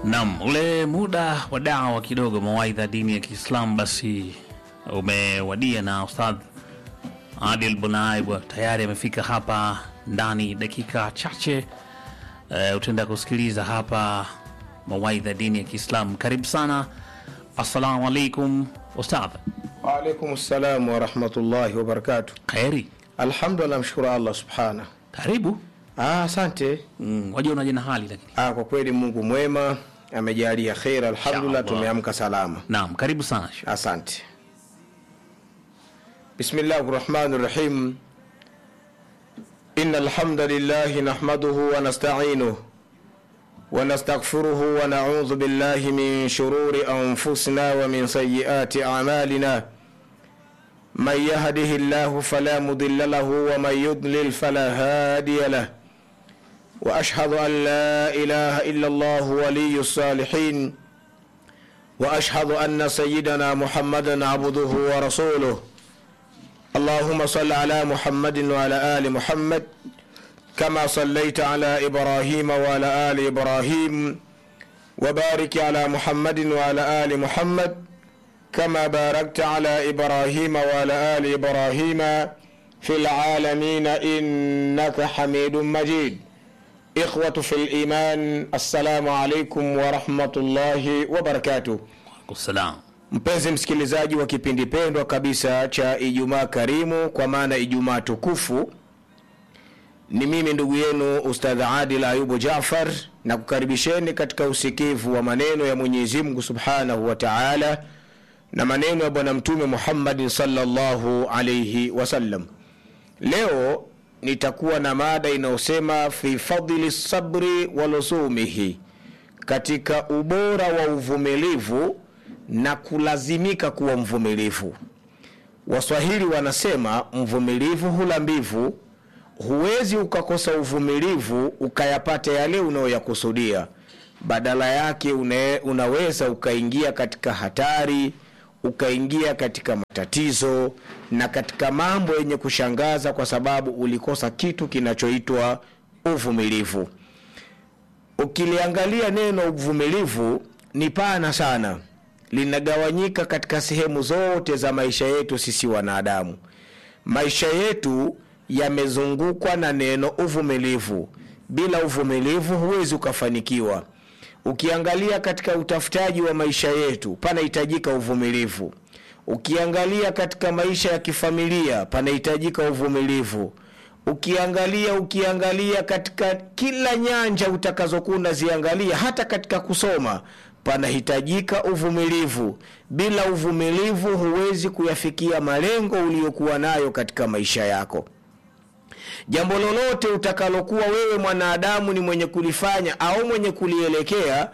Naam, ule muda wa dawa kidogo, mawaidha dini ya Kiislamu basi umewadia, na Ustadh Adil Bunaib tayari amefika hapa ndani dakika chache. Uh, utaenda kusikiliza hapa mawaidha dini ya Kiislamu. Karibu sana. Assalamu alaikum Ustadh. Waalaikum salam warahmatullahi wabarakatu. Kheri, Alhamdulillah, mshukuru Allah subhana. karibu. Ah, asante. Mm, wajua unaje na hali lakini. Ah, kwa kweli Mungu mwema amejalia kheri, alhamdulillah, Inshallah. tumeamka salama. Naam, karibu sana. Asante. Bismillahi rahmani rahim. Inna alhamdulillahi nahmaduhu wa nasta'inuhu wa nastaghfiruhu wa na'udhu billahi min shururi anfusina wa min sayyiati a'malina. من يهده الله فلا مضل له ومن يضلل فلا هادي له واشهد ان لا اله الا الله ولي الصالحين واشهد ان سيدنا محمدا عبده ورسوله اللهم صل على محمد وعلى ال محمد كما صليت على ابراهيم وعلى ال ابراهيم وبارك على محمد وعلى ال محمد كما باركت على ابراهيم وعلى ال ابراهيم في العالمين انك حميد مجيد اخوه في الايمان السلام عليكم ورحمه الله وبركاته Salam. mpenzi msikilizaji wa kipindi pendwa kabisa cha ijumaa karimu kwa maana ijumaa tukufu ni mimi ndugu yenu ustadh adil ayubu jafar na kukaribisheni katika usikivu wa maneno ya mwenyezi mungu subhanahu wa taala na maneno ya bwana mtume muhammadin salllahu alaihi wasallam leo nitakuwa na mada inayosema fi fadli sabri wa lusumihi katika ubora wa uvumilivu na kulazimika kuwa mvumilivu waswahili wanasema mvumilivu hula mbivu huwezi ukakosa uvumilivu ukayapata yale unayoyakusudia badala yake une, unaweza ukaingia katika hatari ukaingia katika matatizo na katika mambo yenye kushangaza kwa sababu ulikosa kitu kinachoitwa uvumilivu ukiliangalia neno uvumilivu ni pana sana linagawanyika katika sehemu zote za maisha yetu sisi wanadamu maisha yetu yamezungukwa na neno uvumilivu bila uvumilivu huwezi ukafanikiwa ukiangalia katika utafutaji wa maisha yetu panahitajika uvumilivu ukiangalia katika maisha ya kifamilia panahitajika uvumilivu ukiangalia ukiangalia katika kila nyanja utakazokuwa unaziangalia hata katika kusoma panahitajika uvumilivu bila uvumilivu huwezi kuyafikia malengo uliyokuwa nayo katika maisha yako jambo lolote utakalokuwa wewe mwanadamu ni mwenye kulifanya au mwenye kulielekea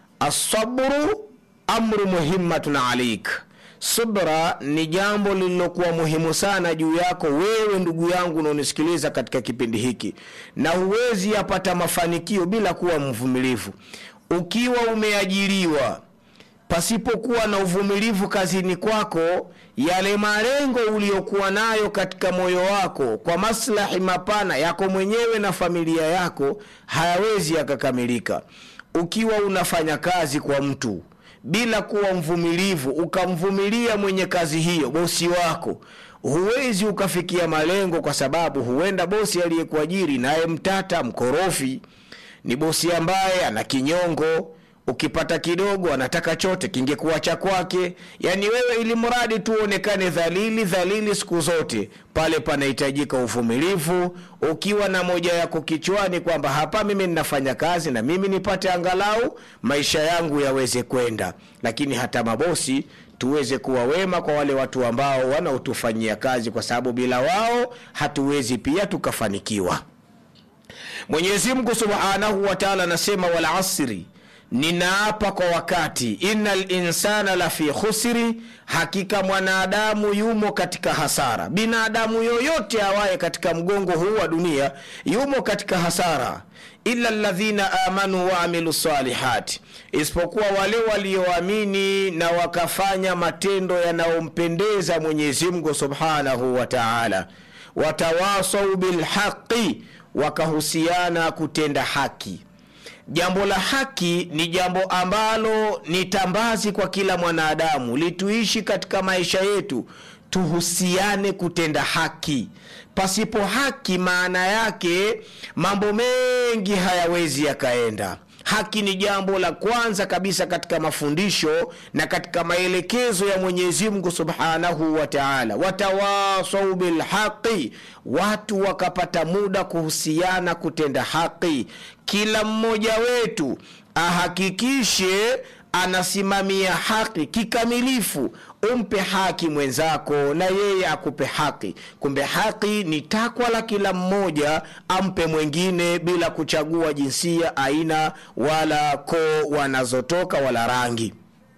asabru amru muhimmatun alaik subra ni jambo lililokuwa muhimu sana juu yako wewe ndugu yangu unaonisikiliza katika kipindi hiki na huwezi yapata mafanikio bila kuwa mvumilivu ukiwa umeajiriwa pasipokuwa na uvumilivu kazini kwako yale malengo uliyokuwa nayo katika moyo wako kwa maslahi mapana yako mwenyewe na familia yako hayawezi yakakamilika ukiwa unafanya kazi kwa mtu bila kuwa mvumilivu ukamvumilia mwenye kazi hiyo bosi wako huwezi ukafikia malengo kwa sababu huenda bosi aliyekuajiri naye mtata mkorofi ni bosi ambaye ana kinyongo ukipata kidogo anataka chote kingekuwa cha kwake yaani wewe ili mradi tu uonekane dhalili dhalili siku zote pale panahitajika uvumilivu ukiwa na moja yako kichwani kwamba hapa mimi ninafanya kazi na mimi nipate angalau maisha yangu yaweze kwenda lakini hata mabosi tuweze kuwa wema kwa wale watu ambao wanaotufanyia kazi kwa sababu bila wao hatuwezi pia tukafanikiwa mwenyezi mungu subhanahu wa taala anasema wal asri ninaapa kwa wakati ina linsana lafi khusri hakika mwanadamu yumo katika hasara binadamu yoyote awaye katika mgongo huu wa dunia yumo katika hasara ila ladhina amanu waamilu salihati isipokuwa wale walioamini na wakafanya matendo yanayompendeza mwenyezi mungu subhanahu wa taala watawasau bilhaqi wakahusiana kutenda haki jambo la haki ni jambo ambalo ni tambazi kwa kila mwanadamu lituishi katika maisha yetu tuhusiane kutenda haki pasipo haki maana yake mambo mengi hayawezi yakaenda haki ni jambo la kwanza kabisa katika mafundisho na katika maelekezo ya mwenyezi mungu subhanahu wa taala watawasau bilhaqi watu wakapata muda kuhusiana kutenda haki kila mmoja wetu ahakikishe anasimamia haki kikamilifu umpe haki mwenzako na yeye akupe haki kumbe haki ni takwa la kila mmoja ampe mwengine bila kuchagua jinsia aina wala koo wanazotoka wala rangi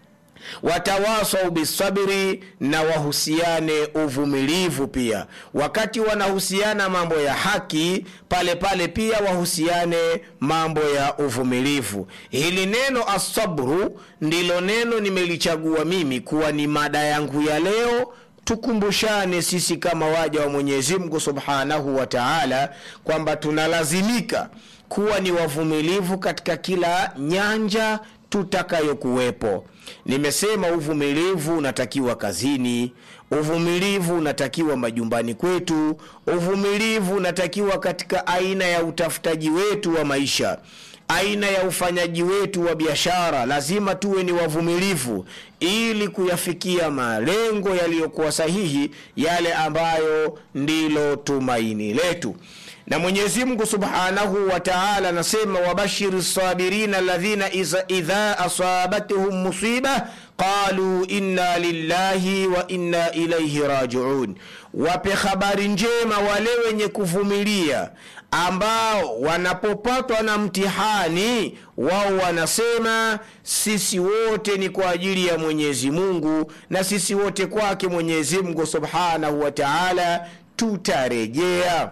watawasau bisabiri na wahusiane uvumilivu pia wakati wanahusiana mambo ya haki pale pale pia wahusiane mambo ya uvumilivu hili neno asabru ndilo neno nimelichagua mimi kuwa ni mada yangu ya leo tukumbushane sisi kama waja wa mwenyezi mungu subhanahu wa taala kwamba tunalazimika kuwa ni wavumilivu katika kila nyanja tutakayokuwepo nimesema uvumilivu unatakiwa kazini uvumilivu unatakiwa majumbani kwetu uvumilivu unatakiwa katika aina ya utafutaji wetu wa maisha aina ya ufanyaji wetu wa biashara lazima tuwe ni wavumilivu ili kuyafikia malengo yaliyokuwa sahihi yale ambayo ndilo tumaini letu na mwenyezi mungu subhanahu wa taala anasema wabashiri sabirina alladhina idha asabatuhum musiba qalu inna lillahi wa inna ilaihi rajiun wape habari njema wale wenye kuvumilia ambao wanapopatwa na mtihani wao wanasema sisi wote ni kwa ajili ya mwenyezi mungu na sisi wote kwake mwenyezi mungu subhanahu wa taala tutarejea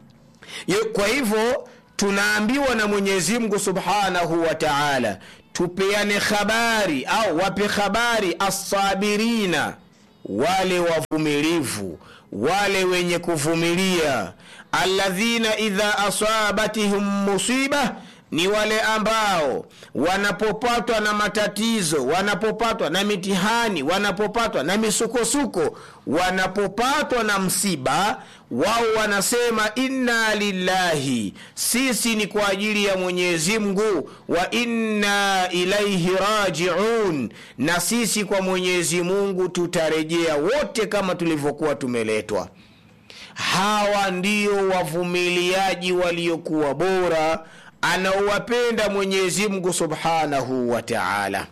kwa hivyo tunaambiwa na mwenyezi mungu subhanahu wa taala tupeane habari au wape habari assabirina wale wavumilivu wale wenye kuvumilia alladhina idha asabatihum musiba ni wale ambao wanapopatwa na matatizo wanapopatwa na mitihani wanapopatwa na misukosuko wanapopatwa na msiba wao wanasema inna lillahi sisi ni kwa ajili ya mwenyezi mungu wa inna ilaihi rajiun na sisi kwa mwenyezi mungu tutarejea wote kama tulivyokuwa tumeletwa hawa ndio wavumiliaji waliokuwa bora anaowapenda mwenyezi mungu subhanahu wa taala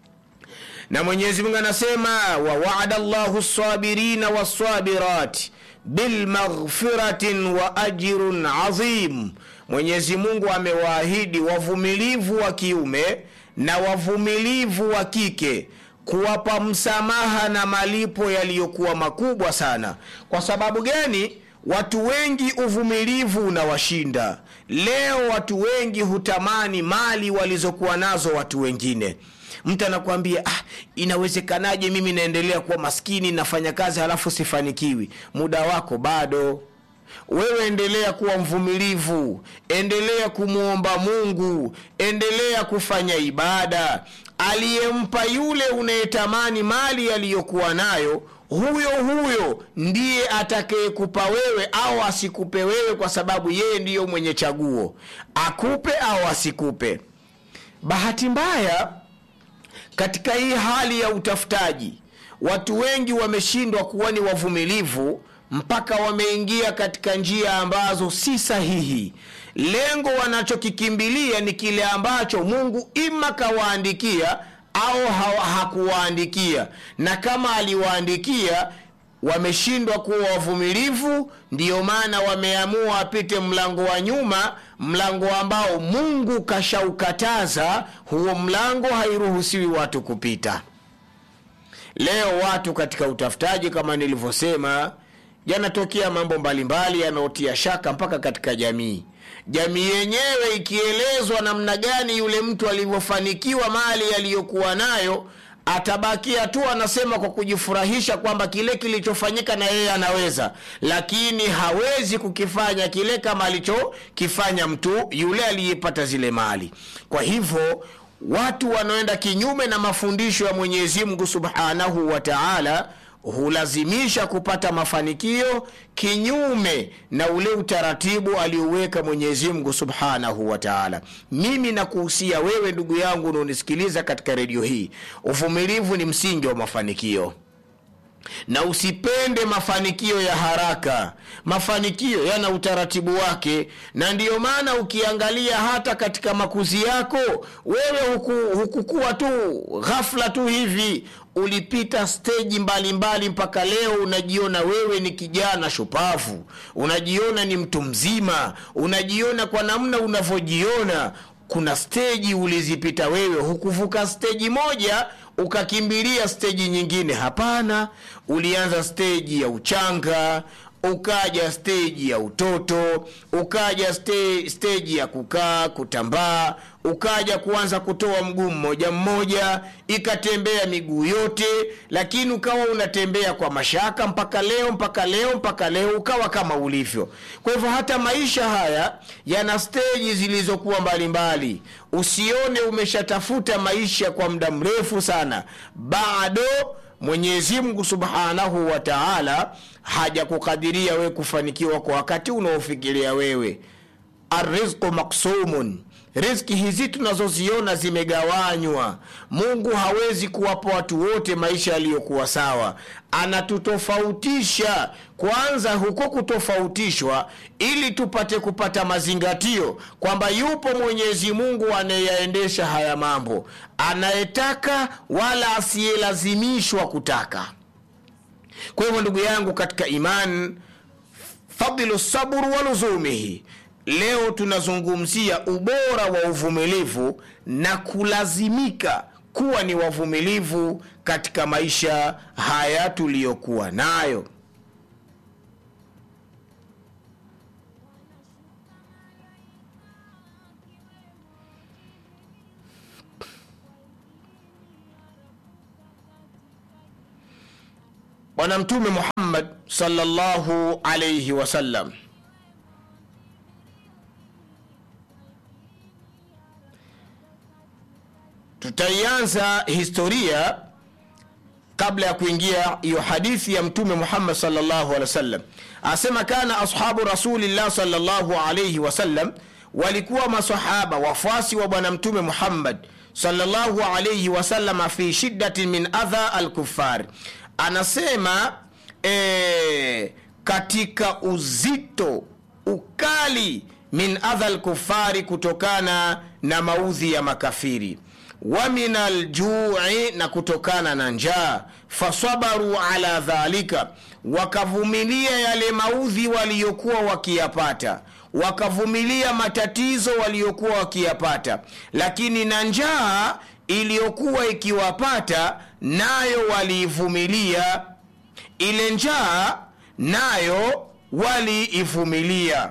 na mwenyezi mungu anasema wawaada llahu lsabirina walsabirati bilmaghfiratin wa ajrun azim mwenyezi mungu amewaahidi wavumilivu wa kiume na wavumilivu wa kike kuwapa msamaha na malipo yaliyokuwa makubwa sana kwa sababu gani watu wengi uvumilivu unawashinda leo watu wengi hutamani mali walizokuwa nazo watu wengine mtu anakuambia ah, inawezekanaje mimi naendelea kuwa maskini nafanya kazi halafu sifanikiwi muda wako bado wewe endelea kuwa mvumilivu endelea kumwomba mungu endelea kufanya ibada aliyempa yule unayetamani mali aliyokuwa nayo huyo huyo ndiye atakayekupa wewe au asikupe wewe kwa sababu yeye ndiyo mwenye chaguo akupe au asikupe bahati mbaya katika hii hali ya utafutaji watu wengi wameshindwa kuwa ni wavumilivu mpaka wameingia katika njia ambazo si sahihi lengo wanachokikimbilia ni kile ambacho mungu ima kawaandikia au ha- hakuwaandikia na kama aliwaandikia wameshindwa kuwa wavumilivu ndiyo maana wameamua wapite mlango wa nyuma mlango ambao mungu kashaukataza huo mlango hairuhusiwi watu kupita leo watu katika utafutaji kama nilivyosema yanatokea mambo mbalimbali yanayotia shaka mpaka katika jamii jamii yenyewe ikielezwa namna gani yule mtu alivyofanikiwa mali aliyokuwa nayo atabakia tu anasema kwa kujifurahisha kwamba kile kilichofanyika na yeye anaweza lakini hawezi kukifanya kile kama alichokifanya mtu yule aliyepata zile mali kwa hivyo watu wanaoenda kinyume na mafundisho ya mwenyezi mungu subhanahu wa taala hulazimisha kupata mafanikio kinyume na ule utaratibu alioweka mwenyezi mungu subhanahu wa taala mimi nakuhusia wewe ndugu yangu unaonisikiliza katika redio hii uvumilivu ni msingi wa mafanikio na usipende mafanikio ya haraka mafanikio yana utaratibu wake na ndiyo maana ukiangalia hata katika makuzi yako wewe huku, hukukuwa tu ghafla tu hivi ulipita steji mbalimbali mpaka leo unajiona wewe ni kijana shupavu unajiona ni mtu mzima unajiona kwa namna unavyojiona kuna steji ulizipita wewe hukuvuka steji moja ukakimbilia steji nyingine hapana ulianza steji ya uchanga ukaja steji ya utoto ukaja ste, steji ya kukaa kutambaa ukaja kuanza kutoa mguu mmoja mmoja ikatembea miguu yote lakini ukawa unatembea kwa mashaka mpaka leo mpaka leo mpaka leo ukawa kama ulivyo kwa hivyo hata maisha haya yana steji zilizokuwa mbalimbali usione umeshatafuta maisha kwa muda mrefu sana bado mwenyezi mungu subhanahu wa taala hajakukadiria wewe kufanikiwa kwa wakati unaofikiria wewe arrizqu maksumun rizki hizi tunazoziona zimegawanywa mungu hawezi kuwapa watu wote maisha yaliyokuwa sawa anatutofautisha kwanza huko kutofautishwa ili tupate kupata mazingatio kwamba yupo mwenyezi mungu anayeyaendesha haya mambo anayetaka wala asiyelazimishwa kutaka kwa hivyo ndugu yangu katika iman fadlu sabru wa luzumihi leo tunazungumzia ubora wa uvumilivu na kulazimika kuwa ni wavumilivu katika maisha haya tuliyokuwa nayo bwana mtume muhammad salllahu alaihi wasallam tutaianza historia kabla ya kuingia hiyo hadithi ya mtume muhammad salllahu alehi wasallam asema kana ashabu rasulillah salllahu alaihi wasallam walikuwa masahaba wafuasi wa bwana mtume muhammad salllahu alaihi wasalama fi shiddatin min adha alkufari anasema e, katika uzito ukali min adha lkufari kutokana na maudhi ya makafiri wa min aljui na kutokana na njaa fasabaru ala dhalika wakavumilia yale maudhi waliyokuwa wakiyapata wakavumilia matatizo waliyokuwa wakiyapata lakini na njaa iliyokuwa ikiwapata nayo waliivumilia ile njaa nayo waliivumilia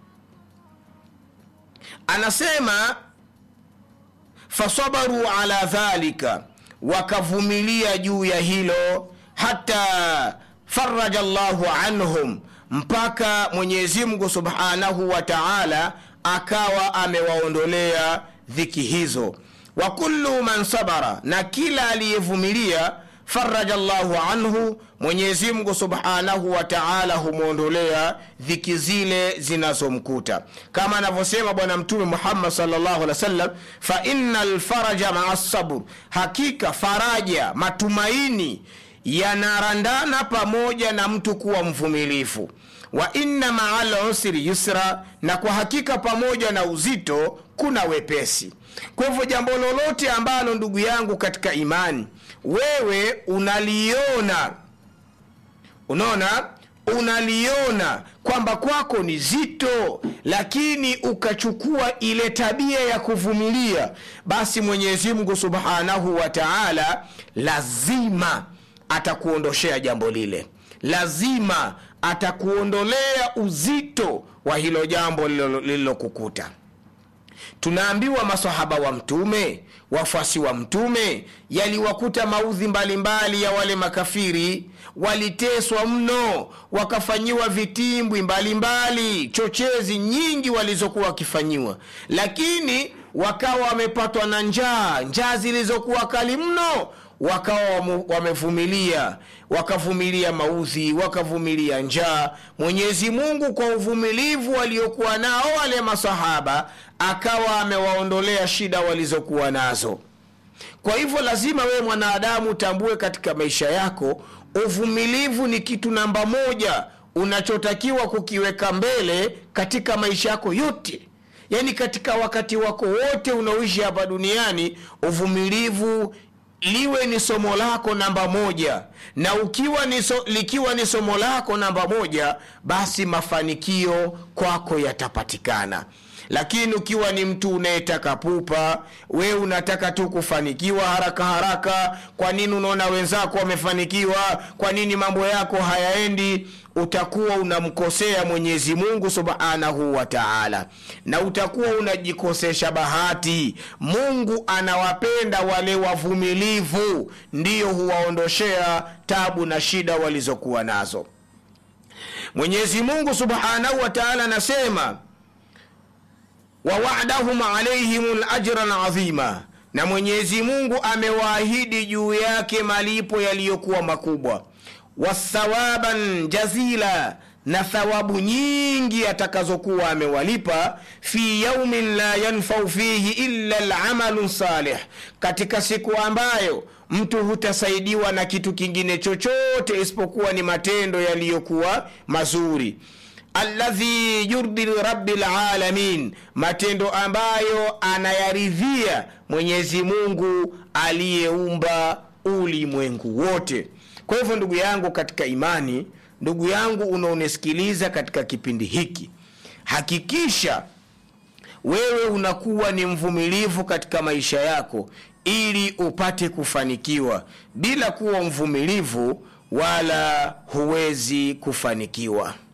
anasema fasabaru ala dhalika wakavumilia juu ya hilo hata faraja llahu anhum mpaka mwenyezi mungu subhanahu wa taala akawa amewaondolea dhiki hizo wa kullu man sabara na kila aliyevumilia faraja llahu anhu mwenyezi mungu subhanahu wa taala humwondolea dhiki zile zinazomkuta kama anavyosema bwana mtume muhammad salllahu alih wa sallam fa inna lfaraja maa sabr hakika faraja matumaini yanarandana pamoja na mtu kuwa mvumilifu wa inna maa lusri yusra na kwa hakika pamoja na uzito kuna wepesi kwa hivyo jambo lolote ambalo ndugu yangu katika imani wewe unaliona unaona unaliona kwamba kwako ni zito lakini ukachukua ile tabia ya kuvumilia basi mwenyezi mungu subhanahu wa taala lazima atakuondoshea jambo lile lazima atakuondolea uzito wa hilo jambo lililokukuta tunaambiwa masahaba wa mtume wafuasi wa mtume yaliwakuta maudhi mbalimbali ya wale makafiri waliteswa mno wakafanyiwa vitimbwi mbalimbali chochezi nyingi walizokuwa wakifanyiwa lakini wakawa wamepatwa na njaa njaa zilizokuwa kali mno wakawa wamu- wamevumilia wakavumilia maudhi wakavumilia njaa mwenyezi mungu kwa uvumilivu waliokuwa nao wale masahaba akawa amewaondolea shida walizokuwa nazo kwa hivyo lazima wewe mwanadamu utambue katika maisha yako uvumilivu ni kitu namba moja unachotakiwa kukiweka mbele katika maisha yako yote yaani katika wakati wako wote unaoishi hapa duniani uvumilivu liwe ni somo lako namba moja na ukiwa ni so, likiwa ni somo lako namba moja basi mafanikio kwako yatapatikana lakini ukiwa ni mtu unayetaka pupa we unataka tu kufanikiwa haraka haraka kwa nini unaona wenzako wamefanikiwa kwa nini mambo yako hayaendi utakuwa unamkosea mwenyezi mungu subhanahu wa taala na utakuwa unajikosesha bahati mungu anawapenda wale wavumilivu ndiyo huwaondoshea tabu na shida walizokuwa nazo mwenyezi mungu subhanahu wa taala anasema wawadahum alaihim lajran adhima na mwenyezi mungu amewaahidi juu yake malipo yaliyokuwa makubwa wathawaban jazila na thawabu nyingi atakazokuwa amewalipa fi yaumin la yanfau fihi illa lamalu salih katika siku ambayo mtu hutasaidiwa na kitu kingine chochote isipokuwa ni matendo yaliyokuwa mazuri alladhi yurdi rabi lalamin matendo ambayo anayaridhia mwenyezi mungu aliyeumba ulimwengu wote kwa hivyo ndugu yangu katika imani ndugu yangu unaonisikiliza katika kipindi hiki hakikisha wewe unakuwa ni mvumilivu katika maisha yako ili upate kufanikiwa bila kuwa mvumilivu wala huwezi kufanikiwa